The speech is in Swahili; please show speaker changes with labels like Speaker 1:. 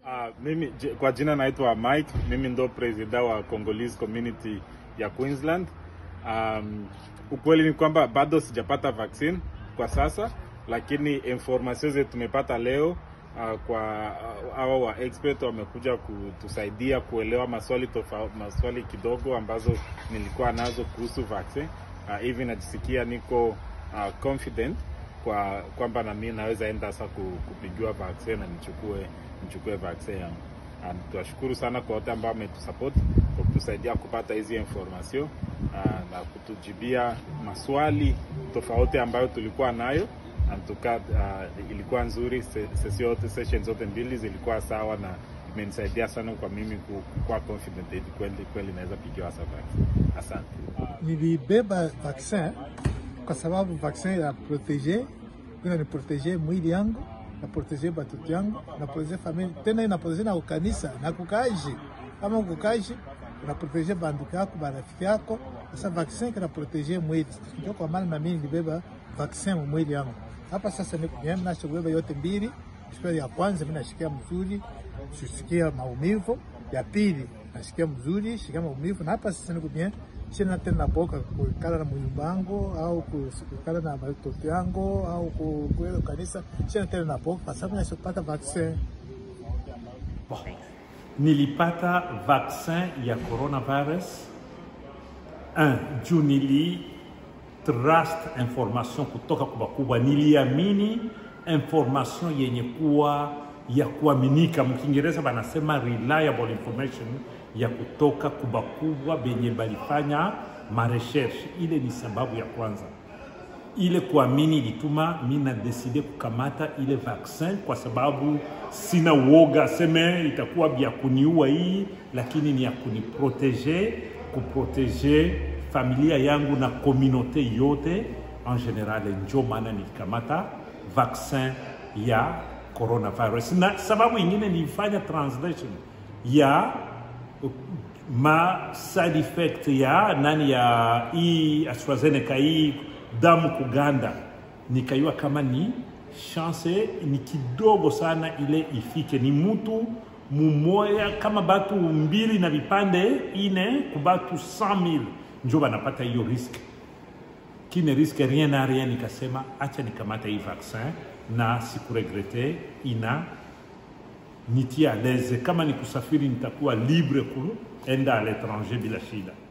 Speaker 1: Uh, mimi j- kwa jina naitwa Mike, mimi ndo presida wa Congolese community ya Queensland. Um, ukweli ni kwamba bado sijapata vaccine kwa sasa, lakini information zetu tumepata leo uh, kwa uh, hawa wa expert wamekuja kutusaidia kuelewa maswali tofauti, maswali kidogo ambazo nilikuwa nazo kuhusu vaccine. Uh, hivi najisikia niko uh, confident kwa kwamba na mimi naweza enda sasa ku- kupigiwa vaccine na nichukue nichukue vaccine yangu. And tunashukuru sana kwa wote ambao wametusupport kwa kutusaidia kupata hizi information uh, na kutujibia maswali tofauti ambayo tulikuwa nayo and tuka, uh, ilikuwa nzuri se- session yote session zote mbili zilikuwa sawa na imenisaidia sana kwa mimi ku- kuwa confident eti kweli kweli naweza pigiwa sasa vaccine. Asante.
Speaker 2: Nilibeba vaccin kwa sababu vaccin ya protege ina ni protege mwili yangu na protege batoto yangu na protege familia tena ina protege na ukanisa na kukaji kama kukaji una protege banduku yako barafiki yako. Sasa vaccin kana protege mwili, ndio kwa maana na mimi nilibeba vaccin mu mwili yangu. Hapa sasa niko mimi nachobeba yote mbili. Siku ya kwanza mimi nashikia mzuri, sisikia maumivu. Ya pili nasikia mzuri, shikia maumivu, na hapa sasa niko bien sina tena boka kukala na muyumba yangu au kukala na watoto yangu au kuenda kanisa, sina tena na boka kwa sababu nasipata vaccin.
Speaker 3: Bon. Nilipata vaccin ya coronavirus un juu nili trust information kutoka kwa wakubwa, niliamini information yenye kuwa ya kuaminika, mkiingereza banasema reliable information ya kutoka kwa wakubwa benye balifanya marecherche. Ile ni sababu ya kwanza ile kuamini ilituma mi na deside kukamata ile vaccin kwa sababu sina uoga seme itakuwa vya kuniua hii, lakini ni ya kuniprotege, kuprotege familia yangu na komunote yote en general. Njo maana nilikamata vaccin ya coronavirus, na sababu ingine nilifanya translation ya ma side effect ya nani ya hii AstraZeneca hii damu kuganda, nikaiwa kama ni chance ni kidogo sana ile ifike, ni mutu mumoya kama batu mbili na vipande ine kubatu 100,000 njo banapata hiyo risk kine riske rien na rien, nikasema acha nikamata hii vaccin na sikuregrete, ina nitia à l'aise. Kama ni kusafiri nitakuwa libre kuenda à l'étranger bila shida.